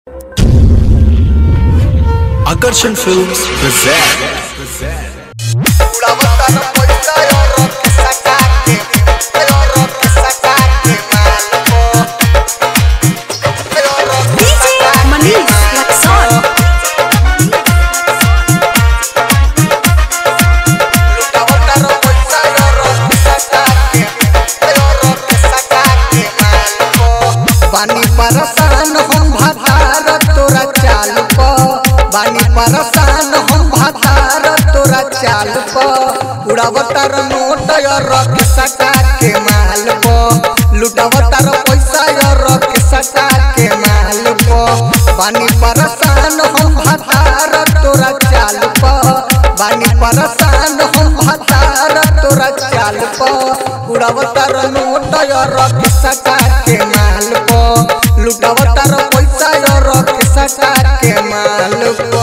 Akarshan Films present. DJ Manish Laxon. बानी परसान हम भातार तोरा चाल प बानी परसान हम भातार तोरा चाल प उड़ावतार नोट या रख सका के माल प लुटावतार पैसा या रख सका के माल प बानी परसान हम भातार तोरा चाल प बानी परसान हम भातार तोरा चाल प उड़ावतार नोट या रख सका के माल प लुटावतार पैसा या रख सका के माल प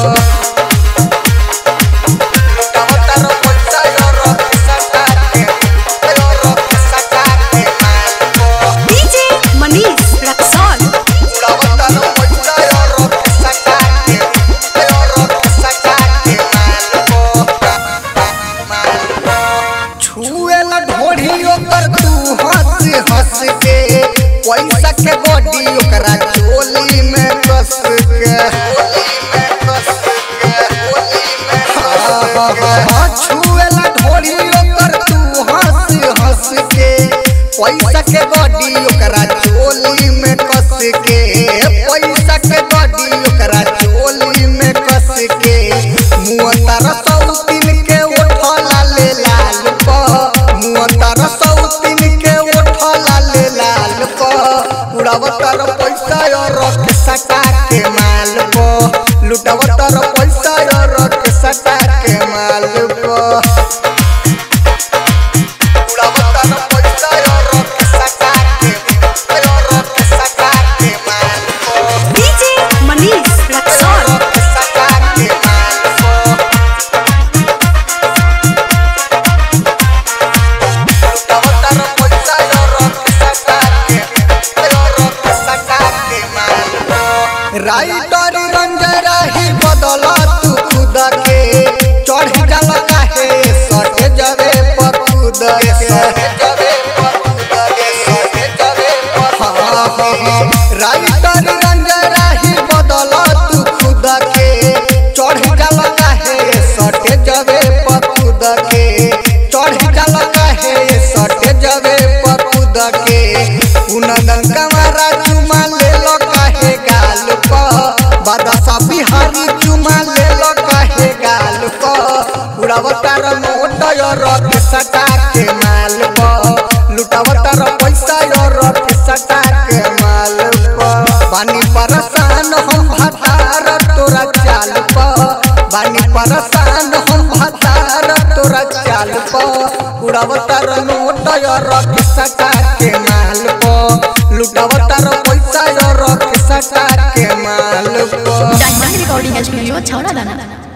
लुटावतार पैसा या रख सका के या रख सका के माल प DJ Manish Laxon. उड़ावतार पैसा या रख सका के या रख सका के माल प छुए न ढोढ़ी ओकर तू हंस हंस के पैसा के बॉडी ओकरा चोली में कस के हाँ, छुए न ढोढ़ी ओकर तू हंस हंस के पैसा के बॉडी ओकरा चोली में कस के पैसा के बॉडी ओकरा चोली में कस के मुँह तारा सौतीन के उठला ले लाल प मुँह तारा सौतीन के उठला ले लाल प उड़ावतार पैसा और रख सका के माल प लुटावतार पैसा और रख सका के माल प उड़ावतार पैसा और रख सका के और रख सका के माल प DJ Manish Laxon. रख सका के माल प लुटावतार पैसा और रख सका के और रख सका के माल प राइटर रंजरा ही बदल तू खुद के चढ़ जल काहे सटे जवे पर खुद राइटर रंजरा ही बदल तू खुद के चढ़ जल काहे सटे जवे पर खुद के चढ़ जल काहे सटे जवे पर खुद के उनदन कमरा चुमा ले लो काहे गाल प बादशा बिहारी चुमा ले लो काहे गाल प उड़ावतार नोट यो रख सटा के माल प लुटावतार पैसा यो रख सटा के माल प बानी परसान हम भातार तोरा चाल प बानी परसान हम भातार तोरा चाल प उड़ावतार नोट यो रख सटा के माल प लुटावतार पैसा यो रख सटा के माल प Diamond Recording Studio, Chowna Dana.